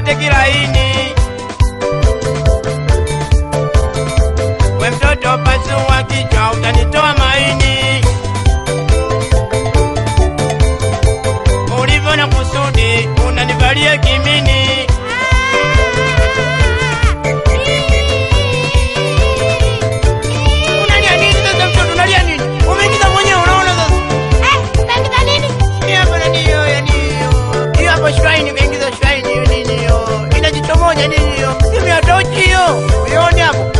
upate kilaini. We mtoto pasua kichwa, utanitoa maini. Ulivyo na kusudi, unanivalia kimini. Unalia nini sasa mtoto, unalia nini? Umeingiza mwenyewe, unaona sasa. Hii hapa nani hiyo, yani hiyo. Hiyo hapo shrine, umeingiza shrine hiyo nini hiyo? Ina jicho moja nini hiyo? Simu ya tochi hiyo. Uione hapo?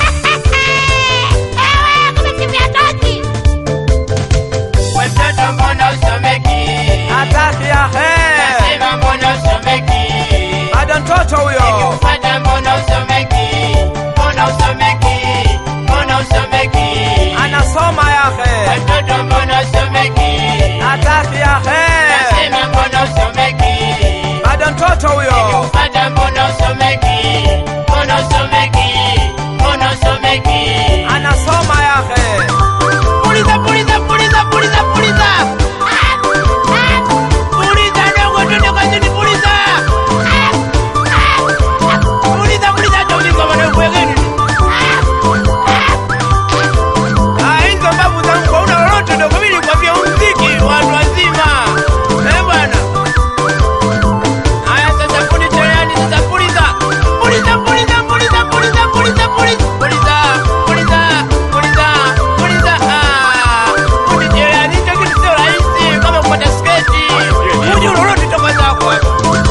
We mtoto mbona usomeki? Hataki ya he. Nasema mbona usomeki? Bado mtoto huyo. Nikikupata mbona usomeki? Mbona usomeki? Mbona usomeki? Anasoma ya We he. mtoto mbona usomeki? Hataki ya he. Nasema mbona usomeki? Bado mtoto huyo. Nikikupata mbona usomeki? Mbona usomeki? Mbona usomeki? Anasoma ya he. Puliza, puliza, puliza, puliza, puliza. Puliza dogo, twende kazini, puliza. Puliza, puliza, hata ujinga bwana, kuwekeni. Ah, hizo mbavu zangu hauna lolote dogo, mimi nilikwambia huu mziki wa watu wazima. Eh, bwana. Haya, sasa fundi cherehani, sasa puliza. Puliza, puliza, puliza, puliza, puliza, puliza. Puliza, puliza, puliza, puliza. Ah, fundi cherehani, hicho kitu sio rahisi kama kupata sketi. Hujui lolote toka zako hapa.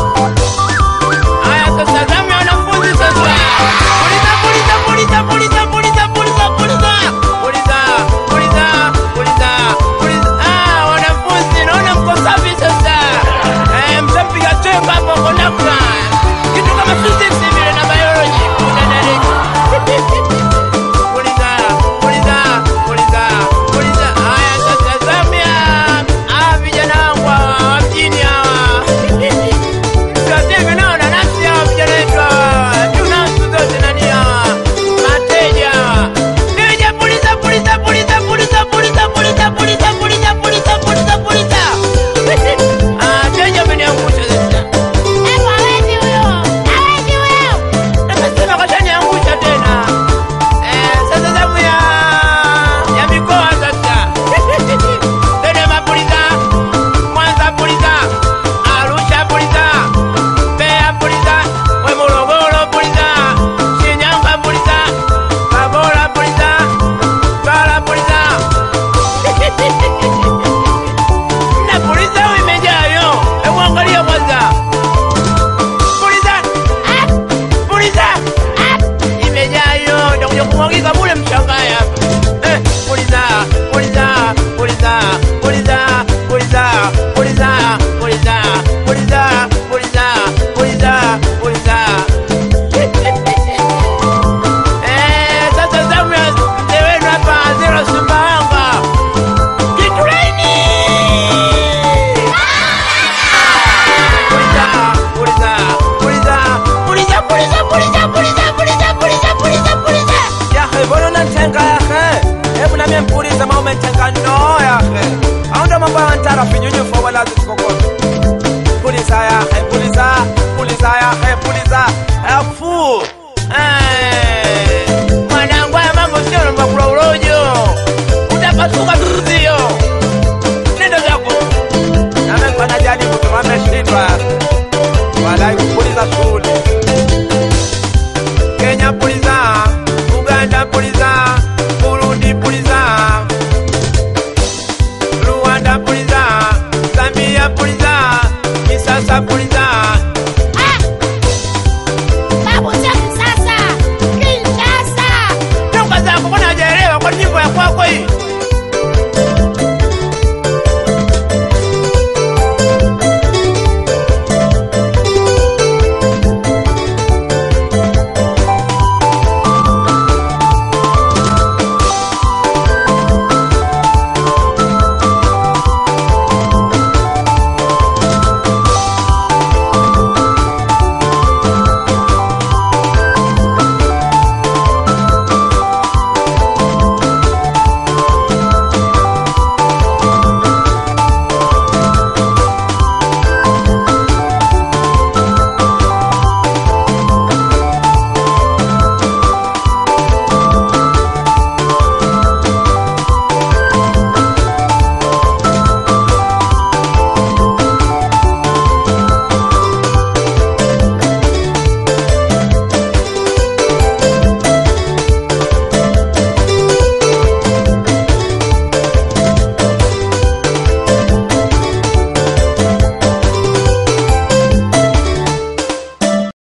Haya, sasa zamu ya wanafunzi sasa. Puliza, puliza, puliza, puliza, puliza, puliza, puliza. Puliza, puliza, puliza, puliza. Ah, wanafunzi, naona mko safi sasa. Eh, mshampiga chenga hapo kondakta. Kitu kama physics vile na biology. Unadariki. Puliza, puliza, puliza, puliza. Haya, sasa zamu ya hawa vijana wangu hawa wa mjini hawa. Msiwaseme nao na nafsi hawa vijana wetu hawa. Tuna siku zote nani hawa? Mateja hawa. Teja, puliza, puliza, puliza, puliza, puliza, puliza, puliza, puliza, puliza, puliza, puliza. Ah, teja ameniangusha sasa. Nimesema kashaniangusha tena. Eh, sasa zamu ya ya mikoa sasa. Dodoma puliza, Mwanza puliza, Arusha puliza, Mbeya puliza, we Morogoro puliza, Shinyanga puliza, Tabora puliza, Mtwara puliza. Na puliza au imejaa yo? Hebu angalia kwanza. Puliza, puliza. Imejaa yo, nitakuja kumwagika bure mshangae hapa. Eh, puliza, puliza, puliza, puliza, puliza, puliza, puliza, puliza, puliza, puliza, puliza. Eh, sasa zamu ya mzee wenu hapa Zero Sumbawanga. Kitu laini. Puliza, puliza, puliza, puliza, puliza, puliza, puliza, puliza, puliza, puliza, puliza. Ya he. Mbona unanitenga ya he? Hebu na mimi mpulize ma umenitenga no ya he. Au ndo mambo ya wantara finyunyu fa wala zikokota.